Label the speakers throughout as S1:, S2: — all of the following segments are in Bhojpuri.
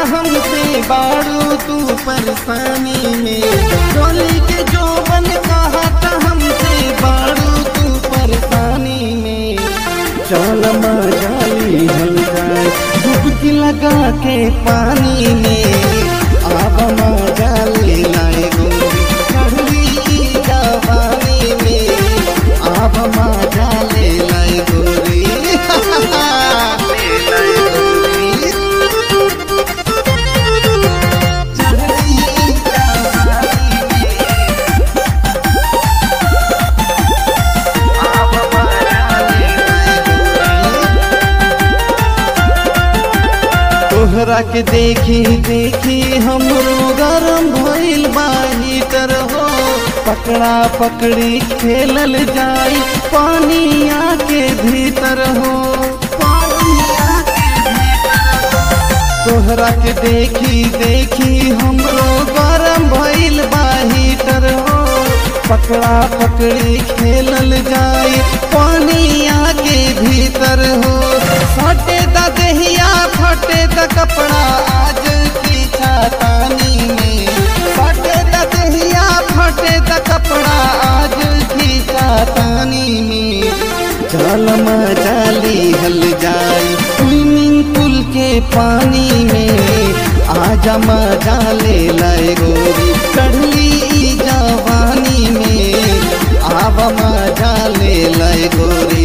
S1: हमसे बाड़ू तू परेशानी में डोली के जो बन कहा था हमसे बाड़ू तू परेशानी में चल मजाली हल जाए डुबकी लगा के पानी में अब मजाली लाए गोरी चढ़ली जवानी में अब मजाली लाए गोरी ले लाए गोरी चढ़ली जवानी में अब मजाली लाए गोरी तोहरा के देखी देखी हमरो गरम भइल बा हीटर हो पकड़ा पकड़ी खेलल जाई पानिया के भीतर हो पानिया के भीतर हो। तोहरा के देखी देखी हमरो गरम भइल बा हीटर हो पकड़ा पकड़ी खेलल जाई पानिया के भीतर हो फटे द दहिया फटे द कपड़ा आज की छातानी में फटे द दहिया फटे द कपड़ा आज की छातानी में चल मचाली हल जाई स्विमिंग पूल के पानी में आजा मजा ले लाए गोरी चढ़ली जवानी में आब मजा ले लाए गोरी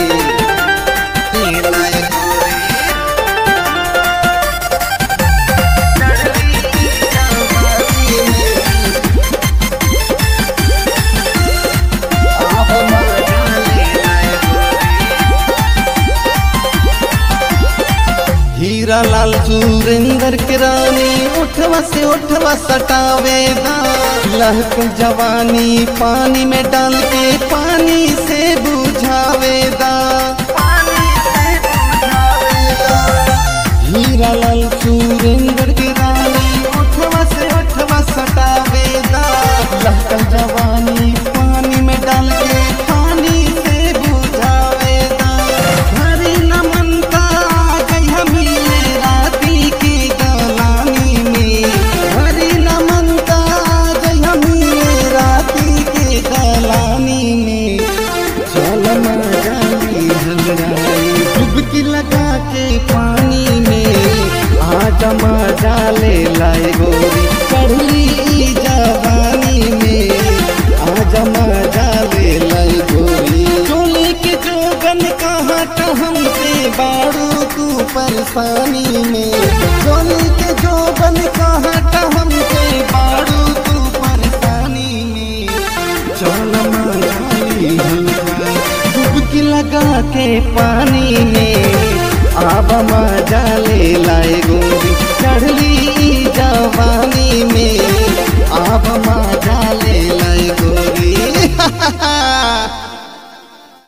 S1: ले लाए गोरी चढ़ली जवानी में आब मजा ले लाए गोरी हीरा लाल सुरेंद्र के रानी उठवा से उठवा सटावेदा लहक जवानी पानी में डाल के पानी से बुझावेदा हीरा लाल सुरेंद्र के रानी उठवा से उठवा सटावेदा लहक जवानी पानी में डाल के पानी से बुझावेदा हरी नमनता गई हमीले राती की गलानी में हरी नमनता गई हमीले राती की गलानी में चल मजाली हलराई डुबकी लगा के पानी में आज मजा ले लाए गोरी चढ़ली जवानी में आज मजा ले लाई गोरी चोली के जोगन कहाँ का हमसे बाड़ू तू परेशानी में चोली के जोगन कहाँ का हमसे बाड़ू तू परेशानी में चल मजाली हलवा डुबकी लगा के पानी में अब मजा ले लाए